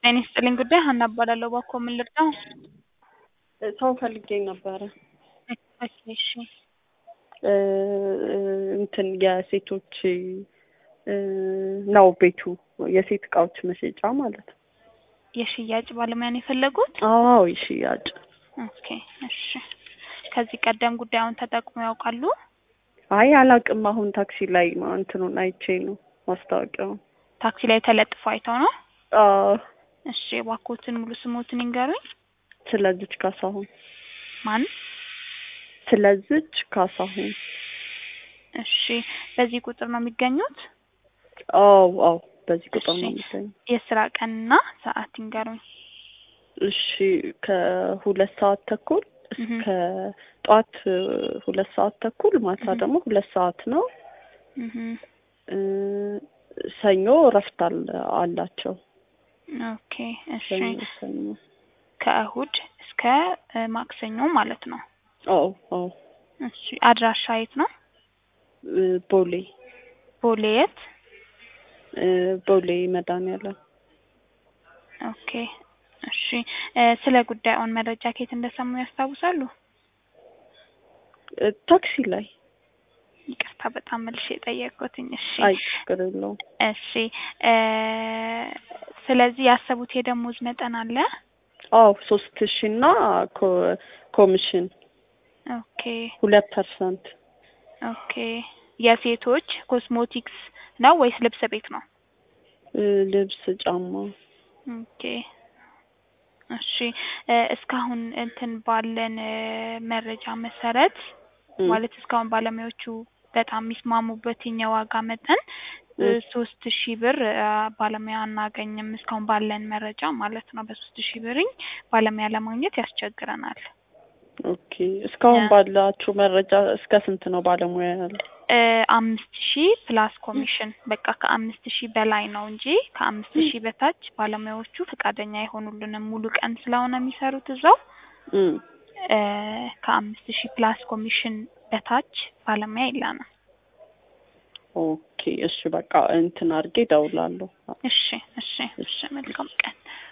ጤና ይስጥልኝ ጉዳይ ሀና እባላለሁ። እባክዎ ምን ልርዳው? ሰው ፈልጌ ነበረ። ኦኬ እሺ እ እንትን የሴቶች እ ነው ቤቱ የሴት እቃዎች መሸጫ ማለት ነው። የሽያጭ ባለሙያን የፈለጉት? አዎ የሽያጭ ኦኬ እሺ። ከዚህ ቀደም ጉዳዩን ተጠቅመው ያውቃሉ? አይ አላቅም። አሁን ታክሲ ላይ ማ- እንትኑን አይቼ ነው ማስታወቂያውን። ታክሲ ላይ ተለጥፎ አይተው ነው? አዎ እሺ እባክዎትን ሙሉ ስሞትን ይንገሩኝ። ስለዚች ካሳሁን ማን? ስለዚች ካሳሁን። እሺ በዚህ ቁጥር ነው የሚገኙት? አዎ አዎ በዚህ ቁጥር ነው እሺ። የሚገኝ። የስራ ቀንና ሰዓት ይንገሩኝ። እሺ ከሁለት ሰዓት ተኩል እስከ እህ ጠዋት እ ሁለት ሰዓት ተኩል ማታ እህ ደግሞ ሁለት ሰዓት ነው። እህ እ ሰኞ እረፍት አለ አላቸው። ኦኬ እሺ። ሰኞ ሰኞ ከእሁድ እስከ እ ማክሰኞ ማለት ነው። አዎ አዎ እሺ አድራሻ የት ነው? እ ቦሌ ቦሌ የት? እ ቦሌ መድኃኒዓለም ኦኬ እሺ እ ስለ ጉዳዩን መረጃ ከየት እንደሰሙ ያስታውሳሉ? እ ታክሲ ላይ ይቅርታ በጣም መልሼ የጠየቅኩትኝ። እሺ አይ ችግር የለውም። እሺ እ ስለዚህ ያሰቡት የደሞዝ መጠን አለ? አዎ ሶስት ሺ እና ኮ- ኮሚሽን ኦኬ ሁለት ፐርሰንት ኦኬ የሴቶች ኮስሞቲክስ ነው ወይስ ልብስ ቤት ነው? እ ልብስ ጫማ ኦኬ እሺ እ እስካሁን እንትን ባለን እ መረጃ መሰረት እ ማለት እስካሁን ባለሙያዎቹ በጣም የሚስማሙበት የዋጋ መጠን እ እ ሶስት ሺህ ብር እ ባለሙያ አናገኝም እስካሁን ባለን መረጃ ማለት ነው። በሶስት ሺህ ብርኝ ባለሙያ ለማግኘት ያስቸግረናል። ኦኬ እስካሁን ያ ባላችሁ መረጃ እስከ ስንት ነው ባለሙያ ያለው? እ አምስት ሺህ ፕላስ ኮሚሽን በቃ ከአምስት ሺህ በላይ ነው እንጂ ከአምስት ሺህ በታች ባለሙያዎቹ ፈቃደኛ አይሆኑልንም። ሙሉ ቀን ስለሆነ የሚሰሩት እዛው እ እ ከአምስት ሺህ ፕላስ ኮሚሽን በታች ባለሙያ የለንም። ኦኬ እሺ በቃ እንትን አድርጌ እደውላለሁ። እሺ እሺ እሺ መልካም ቀን